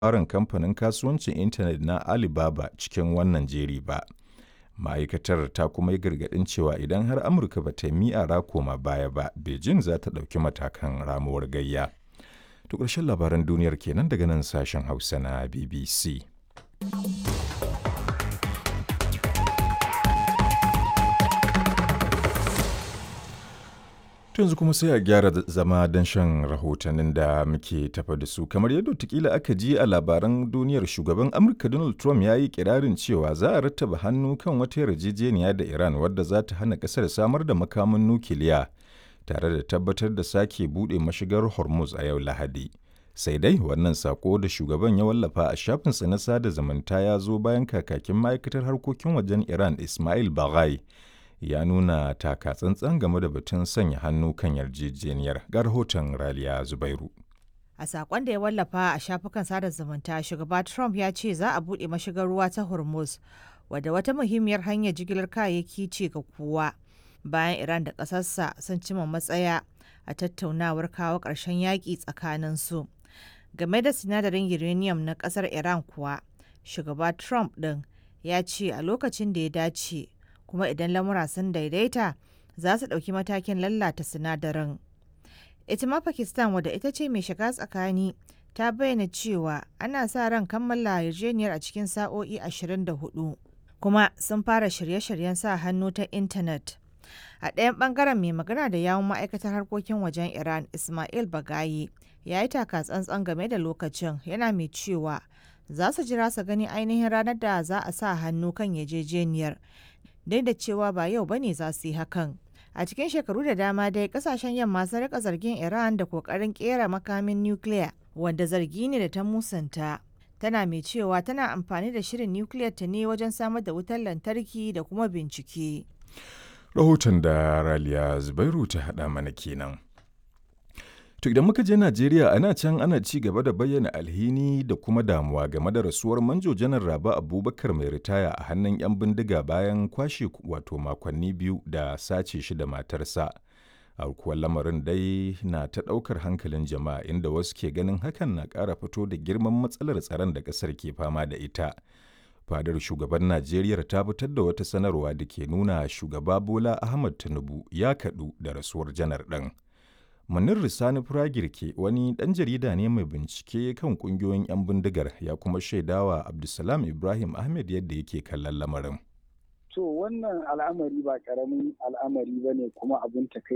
katafaren kamfanin kasuwancin intanet na Alibaba cikin wannan jeri ba. Ma'aikatar ta kuma yi gargaɗin cewa idan har Amurka ba ta yi mi'ara koma baya ba, Beijing za ta ɗauki matakan ramuwar gayya. To ƙarshen labaran duniyar kenan daga nan sashen Hausa na BBC. yanzu kuma sai a gyara zama don shan rahotannin da muke tafa da su kamar yadda tukila aka ji a labaran duniyar shugaban amurka donald trump ya yi kirarin cewa za a rattaba hannu kan wata yarjejeniya da iran wadda za ta hana kasar samar da makamin nukiliya tare da tabbatar da sake buɗe mashigar hormuz a yau lahadi sai dai wannan sako da shugaban ya wallafa a shafinsa na sada zumunta ya zo bayan kakakin ma'aikatar harkokin wajen iran ismail baghai ya nuna taka tsantsan game da batun sanya hannu kan yarjejeniyar ga rahoton raliya zubairu a sakon da ya wallafa a shafukan sada zumunta shugaba trump ya ce za a buɗe mashigar ruwa ta hormuz wadda wata muhimmiyar hanyar jigilar kayayyaki ce ga kowa bayan iran da ƙasarsa sun cima matsaya a tattaunawar kawo ƙarshen yaƙi tsakanin su game da sinadarin uranium na ƙasar iran kuwa shugaba trump ɗin ya ce a lokacin da ya dace kuma idan lamura sun daidaita za su ɗauki matakin lallata sinadarin. Ita ma Pakistan wadda ita ce mai shiga tsakani ta bayyana cewa ana sa ran kammala yarjejeniyar a cikin sa'o'i 24 kuma sun fara shirye-shiryen sa hannu ta intanet. A ɗayan ɓangaren mai magana da yawun ma'aikatar harkokin wajen Iran Ismail Bagayi ya yi taka tsantsan game da lokacin yana mai cewa za su jira su gani ainihin ranar da za a sa hannu kan yarjejeniyar duk da cewa ba yau bane za su yi hakan. A cikin shekaru da dama dai kasashen yamma sun rika zargin Iran da kokarin kera makamin nukiliya wanda zargi ne da ta musanta. Tana mai cewa tana amfani da shirin nukiliyar ta ne wajen samar da wutar lantarki da kuma bincike. Rahoton da Raliya Zubairu ta haɗa mana kenan. To idan muka je Najeriya ana can ana ci gaba da bayyana alhini da kuma damuwa game da rasuwar manjo janar Raba Abubakar mai ritaya a hannun 'yan bindiga bayan kwashe wato makonni biyu da sace shi da matarsa. Aukuwar lamarin dai na ta ɗaukar hankalin jama'a inda wasu ke ganin hakan na ƙara fito da girman matsalar tsaron da ƙasar ke fama da ita. Fadar shugaban Najeriya ta fitar da wata sanarwa da ke nuna shugaba Bola Ahmad Tinubu ya kaɗu da rasuwar janar ɗin. Munir Risani Firagirke wani ɗan jarida ne mai bincike kan ƙungiyoyin 'yan bindigar ya kuma shaidawa Abdulsalam Ibrahim Ahmed yadda yake kallon lamarin. To wannan al'amari ba ƙaramin al'amari ba ne kuma abin takai